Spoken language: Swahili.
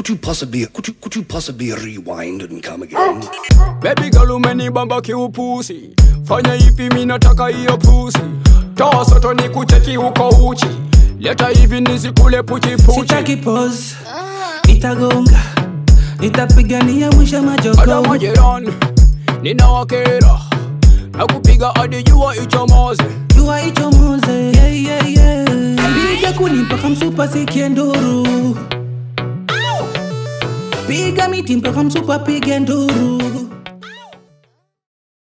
could you possibly could you could you possibly rewind and come again? Baby girl umenibamba kiupusi, fanya hivi mi nataka hiyo pusi, toa soto ni kucheki uko uchi, leta hivi nisikule puchipuchi. sitaki pose nitagonga nitapigania mwisho Ada majogo majirani ninawakera na kupiga hadi jua ichomoze. jua ichomoze yeah, yeah, yeah. piga kuni mpaka msupa sikie nduru piga miti mpaka msupa pige nduru